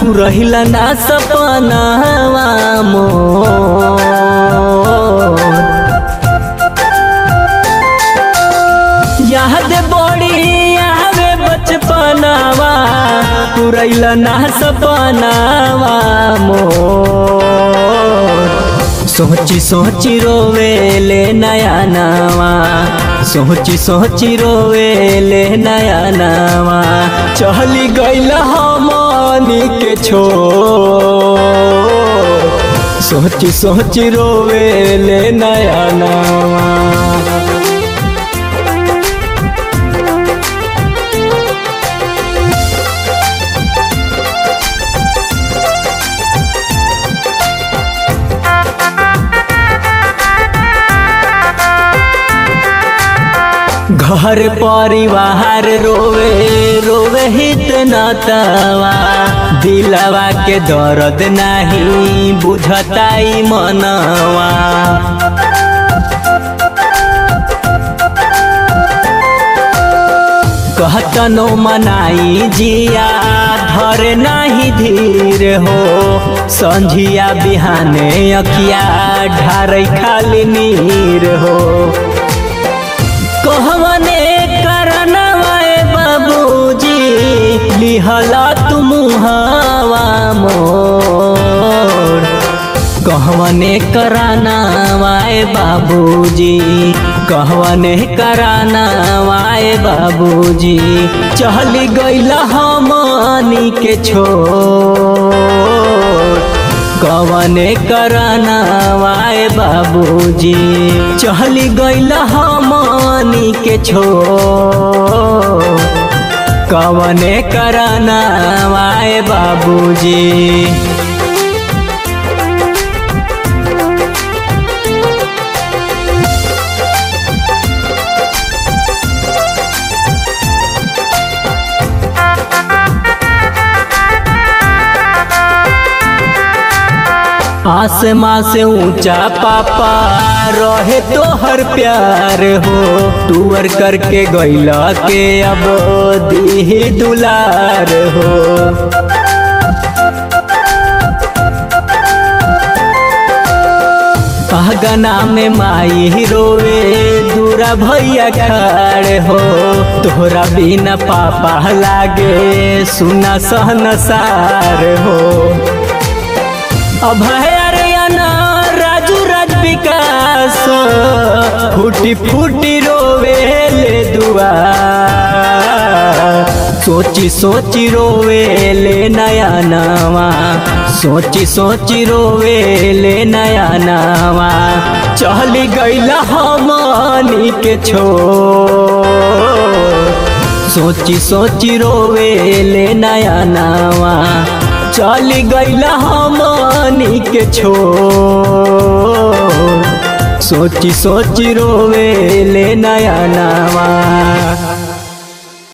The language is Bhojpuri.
तू रहिला ना सपनावा मोर याद बड़ी आवे बचपनावा तू रहिला ना सपनावा मोर सोची सोची रोवे ले नया नावा सोची सोची रोवे ले नया नावा चली गईल हमनी के छोड़ सोची सोची रोवे ले नया नावा घर परिवार रोवे रोवे हित नतवा दिलवा के दर्द नाही बुझताई मनवा कहतनो मनाई जिया धर नाही धीर हो संझिया बिहाने अखिया ढारै खाली नीर हो कहवने करनवाए बाबूजी लिहला तुम हवा मोर कहवने कराना वाए बाबूजी कहवने कराना वाए बाबूजी चहली गईला हमनी के छोड़ कवने कराना वाए बाबूजी चहली गईल हमनी के छोड़ कवने कराना वाए बाबूजी आसमां से ऊंचा पापा रहे तो हर प्यार हो टूर करके गैला के अब दी दुलार हो गना में माई रोवे दूरा भैया खड़े हो तोहरा बिना पापा लागे सुना सहन सार हो अभय अरयना राजू राज विकास फूटी फूटी रोवे ले दुआ सोची सोची रोवे ले नया नवा सोची सोची रोवे ले नया नवा चली गईला हमनी के छोड़ सोची सोची रोवे ले नया नवा चली गईला हमनी के छोड़ सोची सोची रोवे ले नया नवा